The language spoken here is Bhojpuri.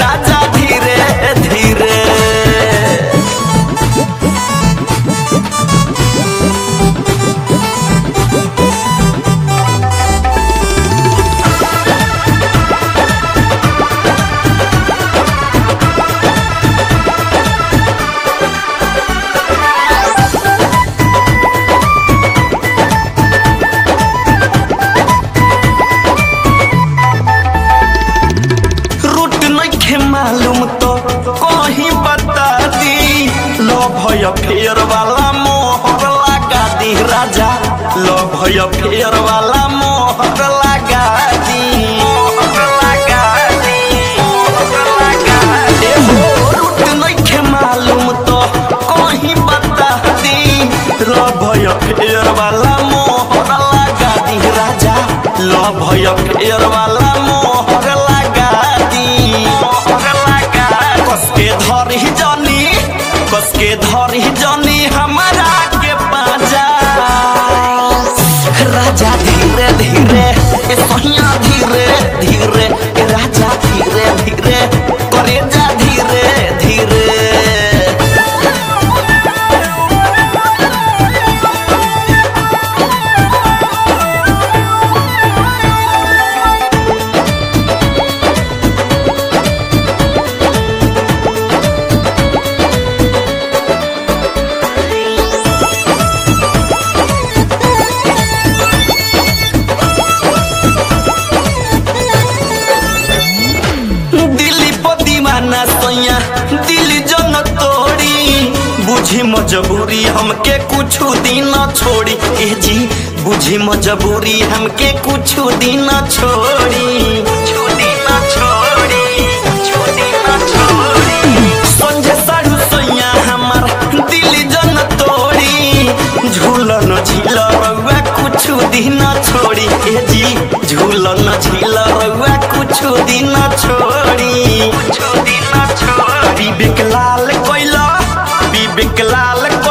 राजा धीरे धीरे रूट नइखे मालूम तो कहीं बता दी लो भय फेर वाला मोहर लगा दी राजा लो भय फेर वाला मोहर लगा दी मोहर लगा दी मोहर लगा दी हो रूट नइखे मालूम तो कहीं बता दी लो भय फेर वाला मोहर लगा दी राजा लो भय फेर वाला मोहर लगा दी मोहर लगा कसके धरी जनी कसके धरी जनी हमारा के पाजा राजा धीरे धीरे ए सहिया धीरे धीरे ए राजा धीरे धीरे करे जा धीरे धीरे दिल्ली पर दीवाना सैया दिल जन तोड़ी बुझी मजबूरी हमके कुछ दिन छोड़ी ए जी बुझी मजबूरी हमके कुछ दिन छोड़ी कुछ दिन छोड़ी कुछ दिन छोड़ी संजय साढ़ू सैया हमार दिल जन तोड़ी झूलन झील रउआ कुछ दिन छोड़ी ए जी झूलन झील रउआ कुछ दिन छोड़ी कुछ दिन छोड़ी विवेक लाल कोइला विवेक लाल